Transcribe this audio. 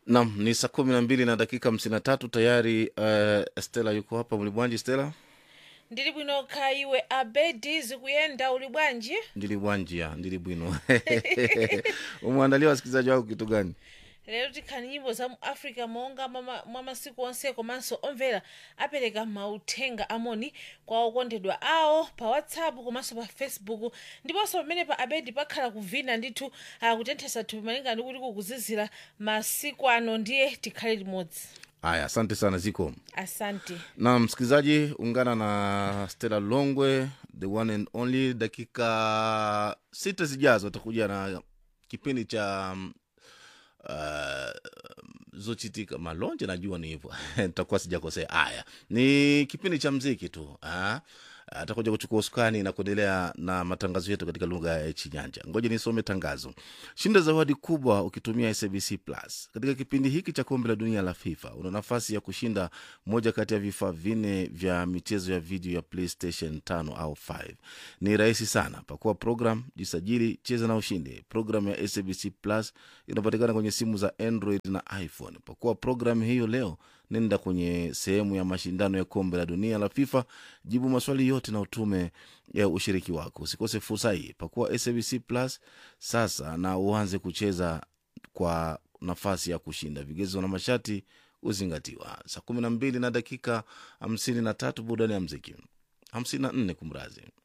Nam ni saa kumi na mbili na dakika hamsini na tatu tayari. Uh, Stela yuko hapa mlibwanji. Stela ndili bwino kha iwe abedi zikuyenda uli bwanji ndili bwanjia ndili bwino umwandalia wasikilizaji wako kitu gani? lero tikhani nyimbo za mu africa monga mwa mwa masiku onse komanso omvera apereka mauthenga amoni kwa okondedwa awo pa whatsapp komanso pa facebook ndiponso pamene pa abedi pakhala kuvina ndithu akutenthesa thupi malinga ndi kuti kukuzizira masiku ano ndiye tikhale limodzi Aya, asante sana ziko asante na msikilizaji, ungana na Stella Longwe, the one and only. Dakika sita zijazo atakuja na kipindi cha um, uh, zochitika malonje, najua ni hivyo nitakuwa sijakosea. Haya, ni kipindi cha mziki tu ah. atakuja kuchukua usukani na kuendelea na matangazo yetu katika lugha ya Chinyanja. Ngoja nisome tangazo. Shinda zawadi kubwa ukitumia SABC Plus katika kipindi hiki cha kombe la dunia la FIFA. Una nafasi ya kushinda moja kati ya vifaa vinne vya michezo ya video ya PlayStation 5 au 5. Ni rahisi sana, pakua program, jisajili, cheza na ushindi. Program ya SABC Plus inapatikana kwenye simu za Android na iPhone. Pakua program hiyo leo nenda kwenye sehemu ya mashindano ya kombe la dunia la FIFA, jibu maswali yote na utume ya ushiriki wako. Usikose fursa hii, pakua SABC Plus sasa na uanze kucheza kwa nafasi ya kushinda. Vigezo na masharti huzingatiwa. Saa kumi na mbili na dakika hamsini na tatu burudani ya mziki hamsini na nne kumrazi